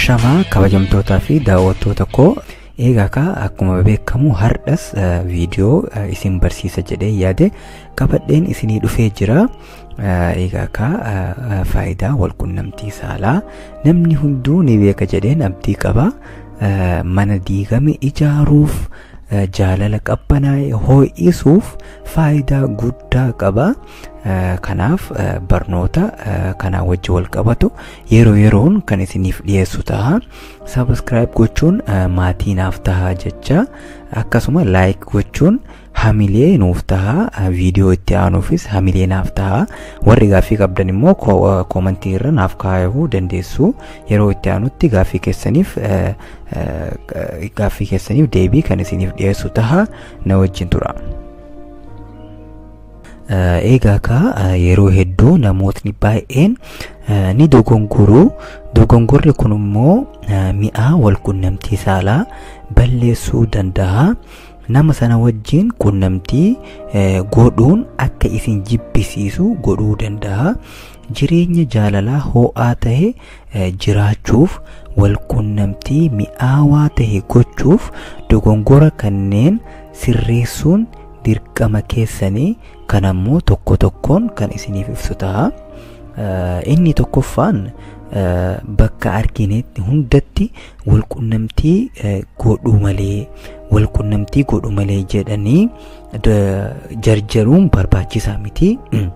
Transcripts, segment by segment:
Ashamaa kabajamtootaa fi daawwattoota koo eegaa ka akkuma beekamu hardhas viidiyoo isin barsiisa jedhee yaade qabadheen isinii dhufee jira. Eegaa ka faayidaa walqunnamtii saalaa namni hunduu ni beeka jedheen abdii qaba. Mana diigame ijaaruuf jaalala qabbanaa'e ho'isuuf faayidaa guddaa qaba. Kanaaf barnoota kanaa wajji wal qabatu yeroo yeroon kan isiniif dhiyeessu ta'a. Sabiskiraayib gochuun maatii naaf ta'a jecha akkasuma laayik gochuun hamilee nuuf ta'a viidiyoo itti aanuufis hamilee naaf ta'a warri gaaffii qabdan immoo koomantii irra naaf kaayuu dandeessu yeroo itti aanutti gaaffii keessaniif gaaffii keessaniif deebii kan isiniif dhiyeessu ta'a na wajjin tura. Eegaa ka yeroo hedduu namootni baay'een ni dogongoruu dogongorri kun immoo mi'aa walqunnamtii saalaa balleessuu danda'a. nama sana wajjin qunnamtii godhuun akka isin jibbisiisu godhuu danda'a. Jireenya jaalalaa ho'aa ta'e jiraachuuf walqunnamtii mi'aawaa ta'e gochuuf dogongora kanneen sirreessuun dirqama keessanii kan ammoo tokko tokkoon kan isiniif ibsu ta'a. Inni tokkoffaan bakka arginetti hundatti walqunnamtii godhuu malee walqunnamtii godhu malee jedhanii jarjaruun barbaachisaa miti.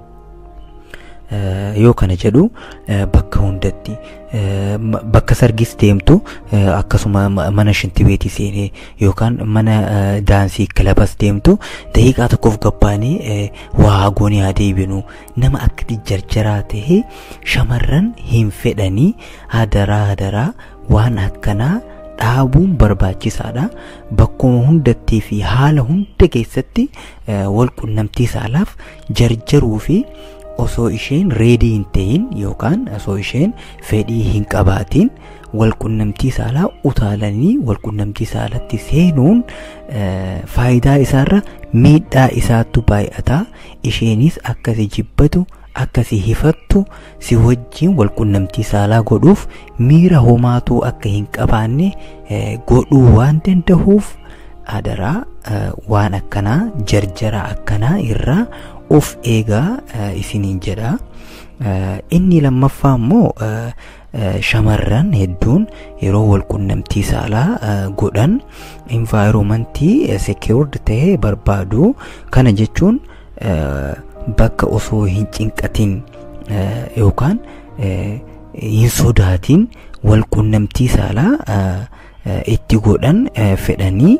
Yoo kana jedhu bakka hundatti bakka sargis deemtu akkasuma mana shintibeetii seenee yookaan mana daansii kilabas deemtu daqiiqaa tokkoof gabbaanee waa goonee haa deebinu nama akkati jarjaraa ta'e shamarran hin fedhanii hadaraa hadaraa waan akkanaa dhaabuun barbaachisaadha. Bakkuma hundattii fi haala hunda keessatti walqunnamtii saalaaf jarjaruu fi osoo isheen reedii hin ta'in yookaan osoo isheen fedhii hin qabaatin walqunnamtii saalaa utaalanii walqunnamtii saalatti seenuun faayidaa isaarra miidhaa isaattu baay'ata. Isheenis akkasi jibbatu akkasi hifattu si wajjin walqunnamtii saalaa godhuuf miira homaatuu akka hin qabaanne godhuu waan danda'uuf adaraa waan akkanaa jarjara akkanaa irraa of eegaa isiniin jedha. Inni lammaffaa immoo shamarran hedduun yeroo walqunnamtii saalaa godhan envaayiromantii secured ta'e barbaadu. Kana jechuun bakka osoo hin cinqatin yookaan hin sodaatin walqunnamtii saalaa itti godhan fedhanii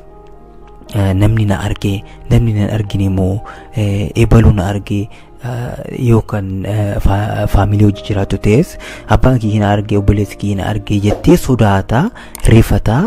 namni na arge namni na argine immoo eebalu na arge yookaan faamilii hojii jiraatu ta'es abbaan kiyya na arge obboleessi kiyya na arge jettee sodaataa rifataa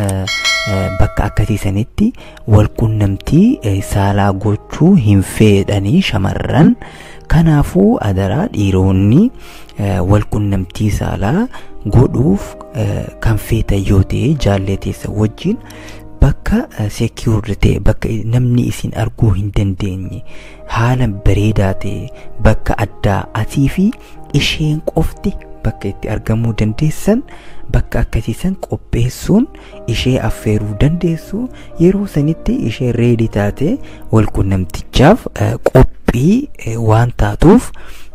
bakka akkasii sanitti walqunnamtii saalaa gochuu hin fedhanii shamarran kanaafuu adaraa dhiironni walqunnamtii saalaa godhuuf kan feetan yoo ta'e jaalleteessa wajjin bakka secured ta'e bakka namni isin arguu hin dandeenye haala bareedaa ta'e bakka addaa atii fi isheen qofti bakka itti argamuu dandeessan bakka akkasiisan qopheessuun ishee affeeruu dandeessu yeroo sanitti ishee reedii taate walqunnamtichaaf qophii waan taatuuf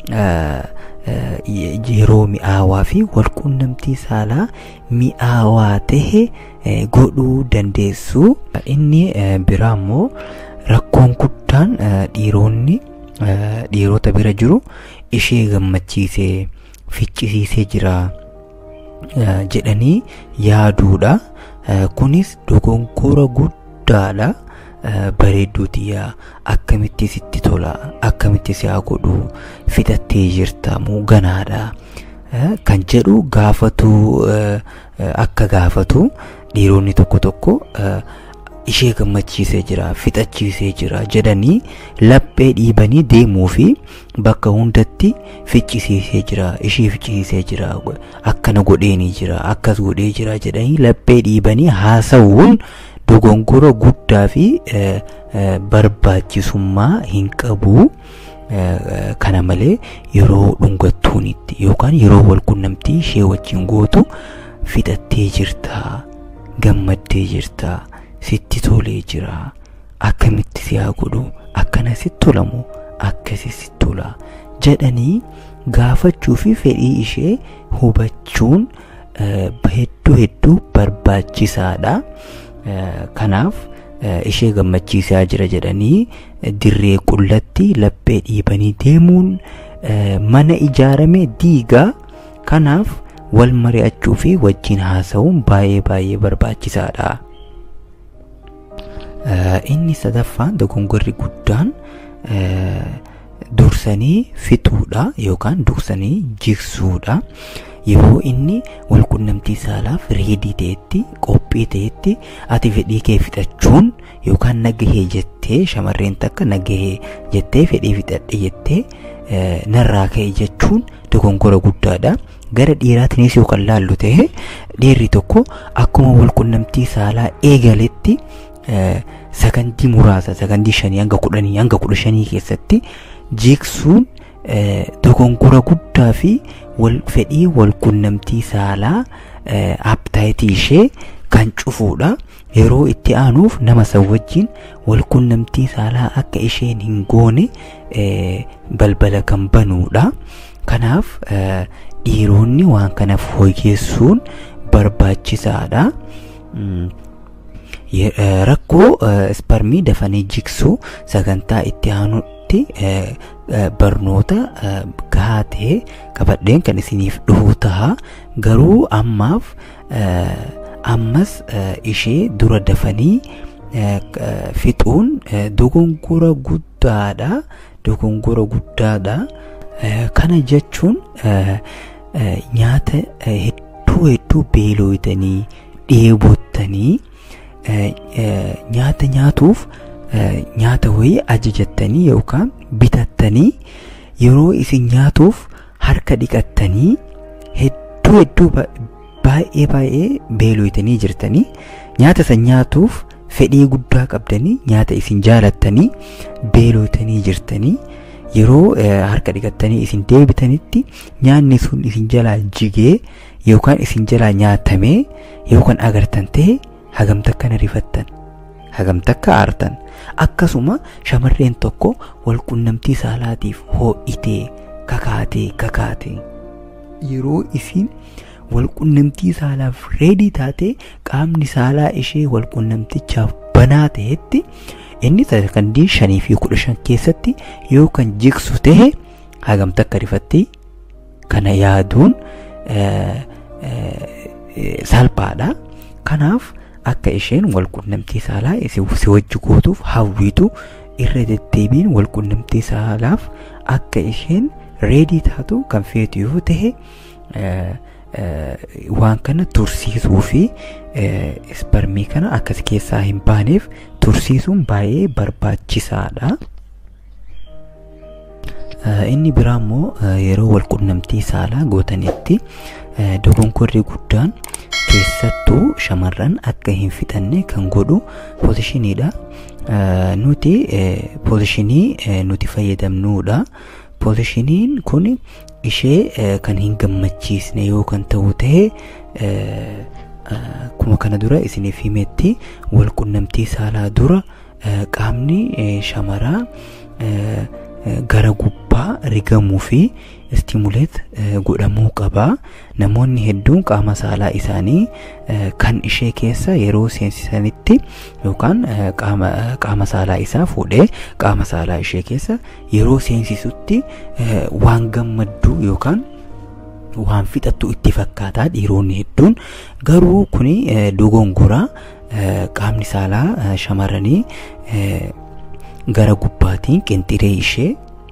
yeroo mi'aawaa fi walqunnamtii saalaa mi'aawaa tahe godhuu dandeessu. Inni biraa immoo rakkoon guddaan dhiironni dhiirota bira jiru ishee gammachiisee ficcisiisee jira jedhanii yaaduudha. Kunis dogongora guddaadha. bareedduuti yaa akkamitti sitti tola akkamitti si haa godhu fixattee jirta moo ganaadha kan jedhu gaafatu akka gaafatu dhiironni tokko tokko ishee gammachiisee jira fixachiisee jira jedhanii laphee dhiibanii deemuu fi bakka hundatti ficcisiisee jira ishee ficcisiisee jira akkana godheenii jira akkas godhee jira jedhanii laphee dhiibanii haasa'uun dogongora guddaa fi barbaachisummaa hin qabu. Kana malee yeroo dhungattuunitti yookaan yeroo walqunnamtii ishee wajjin gootu fixattee jirtaa gammaddee jirtaa sitti tolee jira akkamitti si haa godhu akkana sitti tolamu akkasi sitti tola jedhanii gaafachuu fi fedhii ishee hubachuun hedduu hedduu barbaachisaadha. Kanaaf ishee gammachiisaa jira jedhanii dirree qullatti laphee dhiibanii deemuun mana ijaarame diigaa kanaaf wal mari'achuu fi wajjin haasa'uun baay'ee baay'ee barbaachisaadha. Inni sadaffaan dogongorri guddaan dursanii fixuudha yookaan dursanii jigsuudha. Yeroo inni walqunnamtii saalaaf reedii ta'etti qophii ta'etti ati fedhii kee fixachuun yookaan nagahee jettee shamarreen takka nagahee jettee fedhii fixadhe jettee narraa ka'e jechuun dogongora guddaadha. Gara dhiiraatiinis yookaan laallu ta'e dhiirri tokko akkuma walqunnamtii saalaa eegaletti sakandii muraasa sakandii shanii hanga kudhanii hanga kudha shanii keessatti jigsuun dogongora guddaa fi wal fedhii wal qunnamtii saalaa abtaayitii ishee kan cufuudha. Yeroo itti aanuuf nama san wajjin wal qunnamtii saalaa akka isheen hin goone balbala kan banuudha. Kanaaf dhiironni waan kana fooyyessuun barbaachisaadha. Rakkoo isparmii dafanii jigsuu sagantaa itti aanutti barnoota gahaa ta'e qabadheen kan isiniif dhufu ta'a garuu ammaaf ammas ishee dura dafanii fixuun dogongora guddaadha dogongora guddaadha kana jechuun nyaata hedduu hedduu beelooytanii dheebottanii nyaata nyaatuuf nyaata wayii ajajattanii yookaan bitattanii yeroo isin nyaatuuf harka dhiqattanii hedduu hedduu baay'ee baay'ee beelooytanii jirtanii nyaata san nyaatuuf fedhii guddaa qabdanii nyaata isin jaalattanii beelooytanii jirtanii yeroo harka dhiqattanii isin deebitanitti nyaanni sun isin jalaa jigee yookaan isin jalaa nyaatamee yookaan agartan ta'e hagamta akkana rifattan hagamta akka aartan akkasuma shamarreen tokko walqunnamtii saalaatiif hoo'itee kakaatee kakaatee yeroo isin walqunnamtii saalaaf reedii taate qaamni saalaa ishee walqunnamtichaaf banaa ta'etti inni sakandii shanii fi kudha shan keessatti yoo kan jigsu ta'e hagamta akka rifatti kana yaaduun salphaadha kanaaf akka isheen walqunnamtii saalaa si wajji gootuuf hawwitu irra deddeebiin walqunnamtii saalaaf akka isheen reedii taatu kan feetu yoo ta'e waan kana tursiisuu fi isparmii kana akkas keessaa hin baaneef tursiisuun baay'ee barbaachisaadha. Inni biraa immoo yeroo walqunnamtii saalaa gootanitti dogongorri guddaan keessattuu shamarran akka hin fixanne kan godhu poozishiniidha. Nuti poozishinii nuti fayyadamnuudha. Poozishiniin kun ishee kan hin gammachiisne yoo kan ta'u ta'e kuma kana dura isiniif himetti walqunnamtii saalaa dura qaamni shamaraa gara gubbaa rigamuu fi istimuleet godhamuu qaba. Namoonni hedduun qaama saalaa isaanii kan ishee keessa yeroo seensisanitti yookaan qaama saalaa isaa fuudhee qaama saalaa ishee keessa yeroo seensisutti waan gammaddu yookaan waan fixattu itti fakkaataa dhiironni hedduun garuu kuni dogongora qaamni saalaa shamarranii gara gubbaatiin qinxiree ishee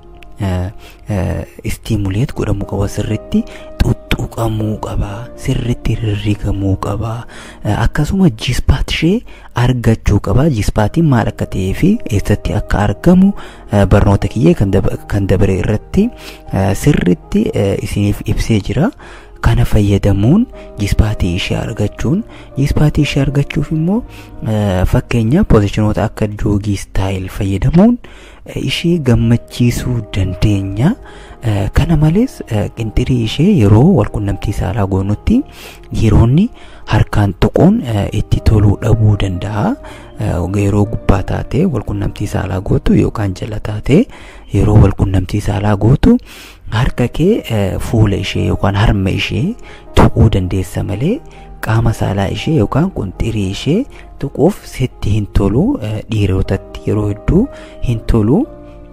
istimuleet godhamuu qaba sirritti xuxuqamuu qaba sirritti rirrigamuu qaba akkasuma jispaat ishee argachuu qaba jispaatiin maal akka ta'ee fi eessatti akka argamu barnoota kiyyee kan dabare irratti sirritti isiniif ibsee jira kana fayyadamuun jispaatii ishee argachuun jispaatii ishee argachuuf immoo fakkeenya poozishinoota akka joogii staayil fayyadamuun ishee gammachiisuu dandeenya. Kana malees qinxirii ishee yeroo walqunnamtii saalaa goonutti dhiironni harkaan tuquun itti toluu dhabuu danda'a. Yeroo gubbaa taatee walqunnamtii saalaa gootu yookaan jala taatee yeroo walqunnamtii saalaa gootu harka kee fuula ishee yookaan harma ishee tuquu dandeessa malee qaama saalaa ishee yookaan qinxirii ishee tuquuf sitti hin tolu dhiirotatti yeroo hedduu hin tolu.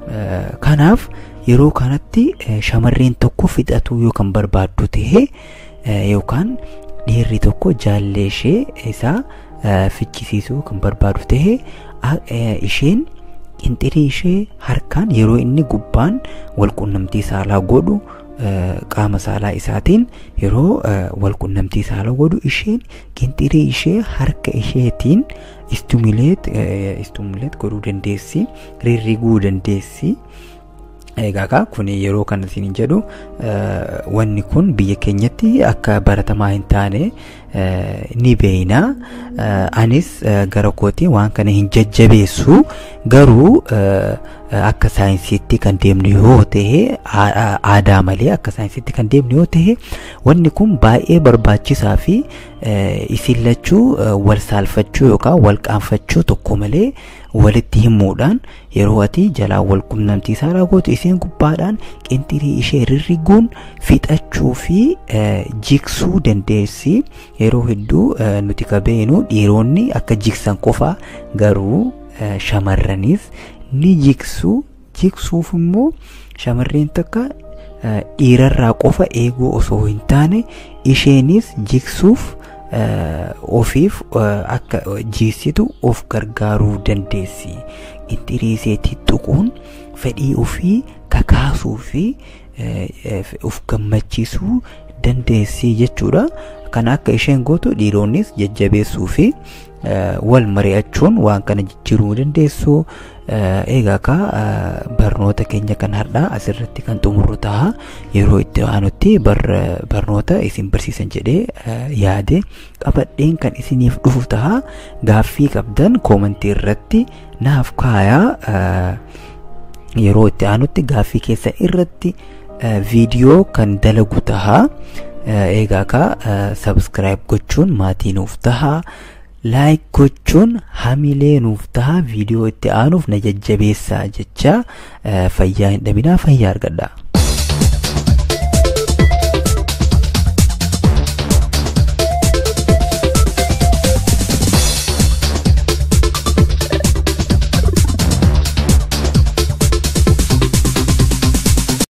Kanaaf yeroo kanatti shamarreen tokko fixatuu yookaan barbaaddu ta'ee yookaan dhiirri tokko jaallee ishee isaa fichisiisuu kan barbaadu ta'ee isheen qinxirii ishee harkaan yeroo inni gubbaan walqunnamtii saalaa godhu qaama saalaa isaatiin yeroo walqunnamtii saalaa godhu isheen qinxirii ishee harka isheetiin istumileet istumileet godhuu dandeessi rirriguu dandeessi. Egaa kun yeroo kana isin jedhu wanni kun biyya keenyatti akka baratamaa hin taane ni beeyna. Anis gara kootii waan kana hin jajjabeessu garuu akka saayinsiitti kan deemnu yoo ta'e aadaa malee akka saayinsiitti kan deemnu yoo ta'e wanni kun baay'ee barbaachisaa fi isin lachuu wal saalfachuu yookaan wal qaanfachuu tokko malee walitti himuudhaan yeroo ati jalaa wal qunnamtii saalaa gootu isiin gubbaadhaan qinxirii ishee rirriguun fixachuu fi jiksuu dandeessi yeroo hedduu nuti kabeenu dhiironni akka jiksan qofa garuu shamarranis ni jiksuu jiksuuf immoo shamarreen takka dhiirarraa qofa eeguu osoo hin taane isheenis jiksuuf ofiif akka jiisitu of gargaaruu dandeessi. Qinxirii isheetti tuquun fedhii ofii kakaasuu fi of gammachiisuu dandeessi jechuudha. Kan akka isheen gootu dhiironnis jajjabeessuu fi wal mari'achuun waan kana jijjiiruu dandeessu. Egaa ka barnoota keenya kan har'aa asirratti kan xumurru ta'a yeroo itti aanutti barnoota isin barsiisan jedhee yaade qabadheen kan isiniif dhufu ta'a gaaffii qabdan koomantii irratti naaf kaayaa yeroo itti aanutti gaaffii keessa irratti viidiyoo kan dalagu ta'a egaa ka sabskiraayib gochuun maatii nuuf ta'a. laayik gochuun hamilee nuuf ta'a viidiyoo itti aanuuf na jajjabeessaa jecha fayyaa hin dhabinaa fayyaa argadha.